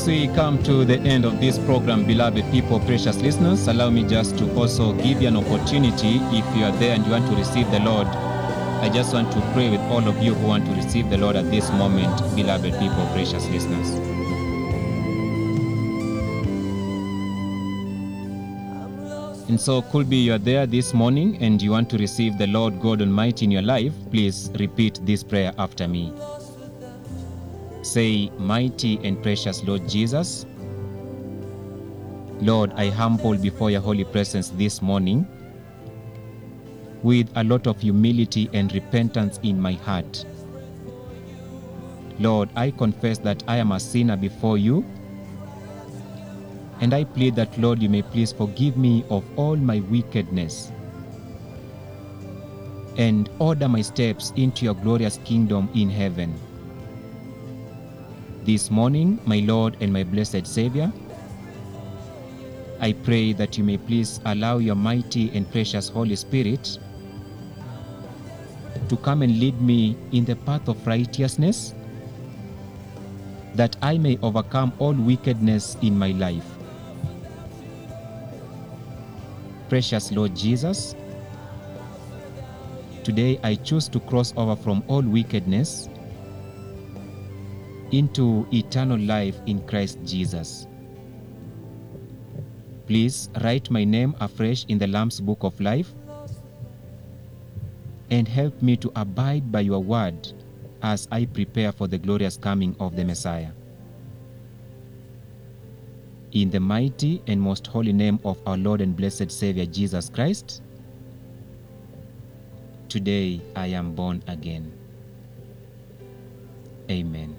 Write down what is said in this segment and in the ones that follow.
we come to the end of this program, beloved people, precious listeners, allow me just to also give you an opportunity if you are there and you want to receive the Lord. I just want to pray with all of you who want to receive the Lord at this moment, beloved people, precious listeners. And so, could be you are there this morning and you want to receive the Lord God Almighty in your life, please repeat this prayer after me. Say, Mighty and precious Lord Jesus, Lord, I humble before your holy presence this morning with a lot of humility and repentance in my heart. Lord, I confess that I am a sinner before you, and I plead that, Lord, you may please forgive me of all my wickedness and order my steps into your glorious kingdom in heaven. This morning, my Lord and my blessed Savior, I pray that you may please allow your mighty and precious Holy Spirit to come and lead me in the path of righteousness, that I may overcome all wickedness in my life. Precious Lord Jesus, today I choose to cross over from all wickedness into eternal life in Christ Jesus. Please write my name afresh in the Lamb's Book of Life and help me to abide by your word as I prepare for the glorious coming of the Messiah. In the mighty and most holy name of our Lord and blessed Savior Jesus Christ, today I am born again. Amen.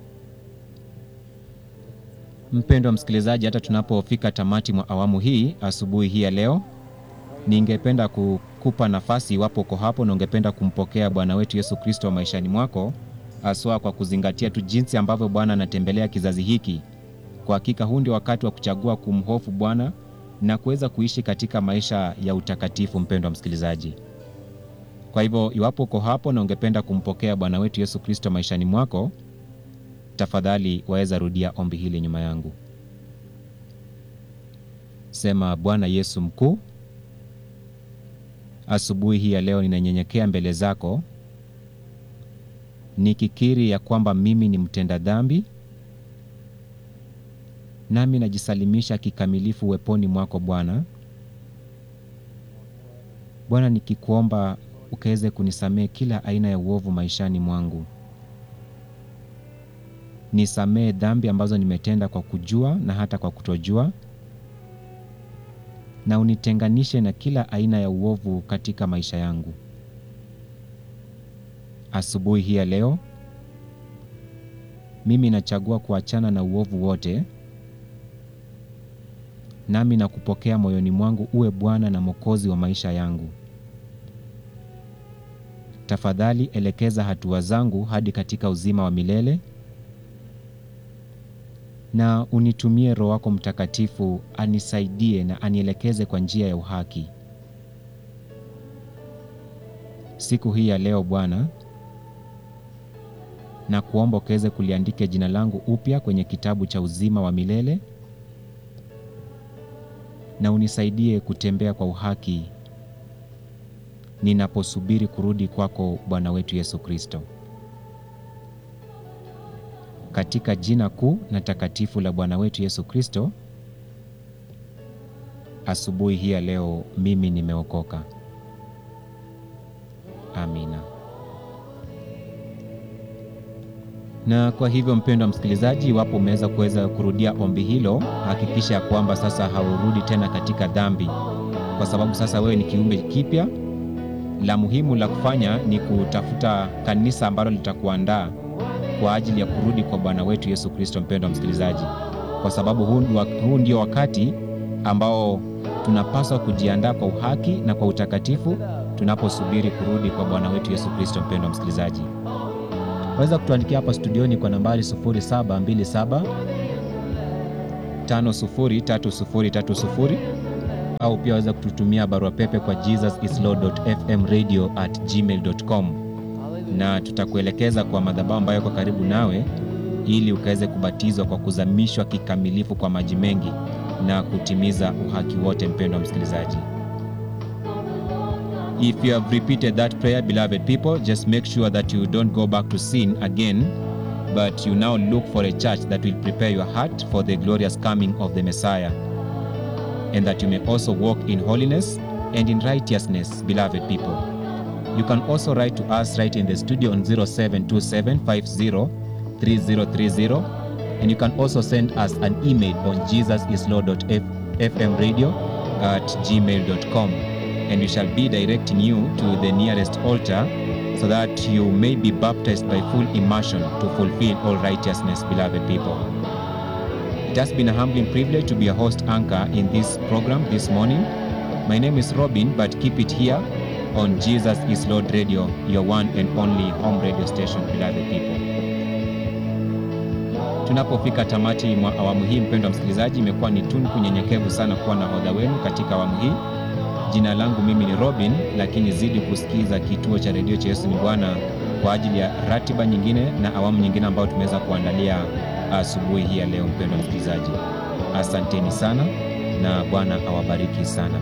Mpendwa msikilizaji, hata tunapofika tamati mwa awamu hii asubuhi hii ya leo, ningependa kukupa nafasi, iwapo uko hapo na ungependa kumpokea Bwana wetu Yesu Kristo maishani mwako, haswa kwa kuzingatia tu jinsi ambavyo Bwana anatembelea kizazi hiki. Kwa hakika huu ndio wakati wa kuchagua kumhofu Bwana na kuweza kuishi katika maisha ya utakatifu. Mpendwa msikilizaji, kwa hivyo iwapo uko hapo na ungependa kumpokea Bwana wetu Yesu Kristo maishani mwako, tafadhali waweza rudia ombi hili nyuma yangu. Sema: Bwana Yesu mkuu, asubuhi hii ya leo ninanyenyekea mbele zako nikikiri ya kwamba mimi ni mtenda dhambi, nami najisalimisha kikamilifu uweponi mwako Bwana. Bwana, nikikuomba ukaweze kunisamehe kila aina ya uovu maishani mwangu. Nisamehe dhambi ambazo nimetenda kwa kujua na hata kwa kutojua, na unitenganishe na kila aina ya uovu katika maisha yangu. Asubuhi hii ya leo, mimi nachagua kuachana na uovu wote, nami nakupokea moyoni mwangu uwe Bwana na Mwokozi wa maisha yangu. Tafadhali elekeza hatua zangu hadi katika uzima wa milele na unitumie Roho wako Mtakatifu anisaidie na anielekeze kwa njia ya uhaki. Siku hii ya leo Bwana, na kuomba ukaweze kuliandike jina langu upya kwenye kitabu cha uzima wa milele na unisaidie kutembea kwa uhaki ninaposubiri kurudi kwako Bwana wetu Yesu Kristo. Katika jina kuu na takatifu la Bwana wetu Yesu Kristo, asubuhi hii ya leo mimi nimeokoka. Amina. Na kwa hivyo, mpendwa msikilizaji, iwapo umeweza kuweza kurudia ombi hilo, hakikisha ya kwamba sasa haurudi tena katika dhambi, kwa sababu sasa wewe ni kiumbe kipya. La muhimu la kufanya ni kutafuta kanisa ambalo litakuandaa kwa ajili ya kurudi kwa Bwana wetu Yesu Kristo. Mpendwa msikilizaji, kwa sababu huu, huu ndio wakati ambao tunapaswa kujiandaa kwa uhaki na kwa utakatifu tunaposubiri kurudi kwa Bwana wetu Yesu Kristo. Mpendwa msikilizaji, waweza kutuandikia hapa studioni kwa nambari 0727 503030 au pia waweza kututumia barua pepe kwa jesusislord.fmradio@gmail.com na tutakuelekeza kwa madhabahu ambayo yako karibu nawe ili ukaweze kubatizwa kwa kuzamishwa kikamilifu kwa maji mengi na kutimiza uhaki wote. Mpendwa msikilizaji, if you have repeated that prayer, beloved people, just make sure that you don't go back to sin again, but you now look for a church that will prepare your heart for the glorious coming of the Messiah, and that you may also walk in holiness and in righteousness, beloved people. You can also write to us right in the studio on 0727503030 and you can also send us an email on jesusislord.fmradio at gmail.com and we shall be directing you to the nearest altar so that you may be baptized by full immersion to fulfill all righteousness, beloved people. It has been a humbling privilege to be a host anchor in this program this morning. My name is Robin, but keep it here on Jesus is Lord Radio, your one and only home radio station, beloved people. Tunapofika tamati mwa awamu hii, mpendwa msikilizaji, imekuwa ni tunku nyenyekevu sana kuwa na hodha wenu katika awamu hii. Jina langu mimi ni Robin, lakini zidi kusikiza kituo cha redio cha Yesu ni Bwana kwa ajili ya ratiba nyingine na awamu nyingine ambayo tumeweza kuandalia asubuhi hii ya leo. Mpendwa msikilizaji, asanteni sana na Bwana awabariki sana.